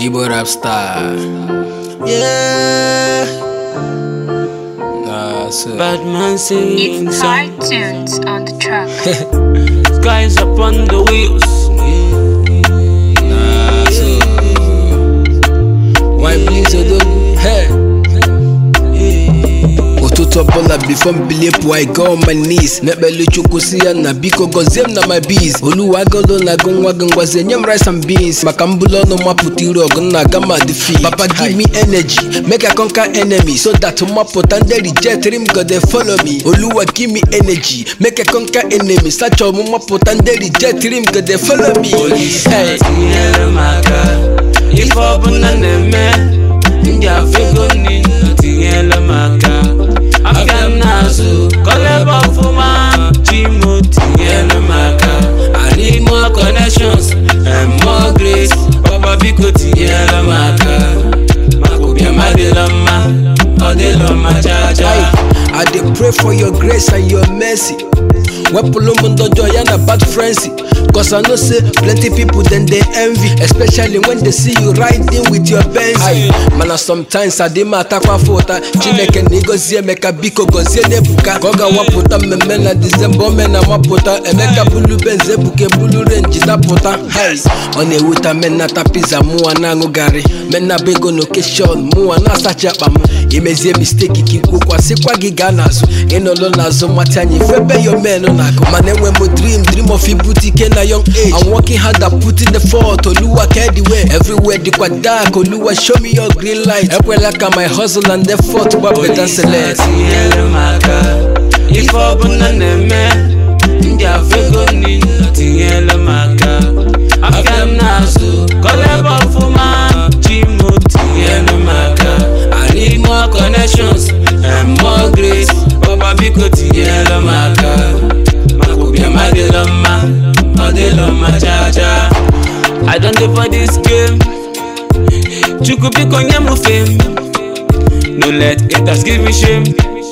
Igbo rap star. Yeah, Nah, so. bad man singing It's song. cartoons on the track. Skies upon the wheels. Nah, so. Why please odogu? Hey. ụtụtụ ọbụla bifo mbilie pụọ I go on my knees na-ekpele chukwu si ya na biko gọzie m na my bees oluwa agolo na agụ nwa gị ngwazi nye m rice and beans maka mbụlụ ọnụ mapụta iru ọgụ nna aga ma defeat papa give me energy make I conquer enemy so that mapụta ndị reject m go dey follow me oluwa give me energy make I conquer enemy sacha ọmụ mapụta ndị reject m go dey follow me Hey. tinyere m aka ife ọbụla na-eme ndị afego niile tinyere m aka afịa m n'azụ kọlebe ọfụma chimo tinyere m aka I need more connections and more grace papa biko tinyere m aka maka ụbịam adịla mma ọ dịla mma chacha I dey pray for your grace and your mercy. Wepụlụ m ndọjọ ya na bad friends Cause I know say plenty people then they envy Especially when they see you riding with your Benz Aye, Mana sometimes adị m atakwa afọ ụta Chineke na ịgọzie Emeka biko gọzie n'ebuka Ka ọ ga-awapụta mmemme na Disemba ome na mapụta Emeka bulu Benz ebuke bulu renji dapụta Hai, Ọ na-ewuta menata pizza mụwa na-aṅụ garị menaba ego na okeshọn mụwa na-asacha akpa m imezie misteki ka ikwukwasịkwa gị gaa n'azụ ịnọlụ n'azụ mata anyị febe yo men na-akụ mana enwe m dream dream of ibute ike na young age I'm working hard at putting the fort oluwa ka ediwe everywhere dịkwa dark oluwa show me your green light ekwela ka my hustle and effort gbapeta select tinyere m aka ife ọbụla na-eme ndị afego niile tinyere m aka afịa m n'azụ kọlebe ọfụma chimo tinyere m aka I need more connections and more grace papa biko tinyere m aka maka ụbịam adịla mma ọ dịla mma chacha I don dey for this game chukwu biko nye m fame No let haters give me shame.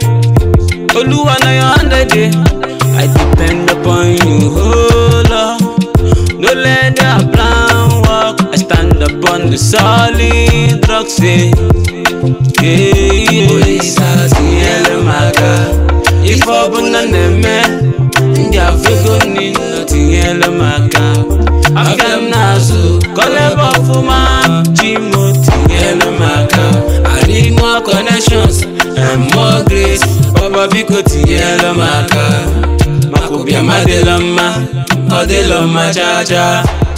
Oluwa na your hand I dey. I depend upon you, oh Lord. No let their plan work. I stand upon the solid rock, say. Yeah, yeah. Olisa tinyere m aka. Ife ọbụla na-eme, ndị afego niile tinyere m aka. Afịa m n'azụ, kọlebe ọfụma, Chimo tinyere m aka. I need more connections and more grace. Papa biko tinyere m aka. Maka ụbịam adịla mma, ọ dịla mma cha cha.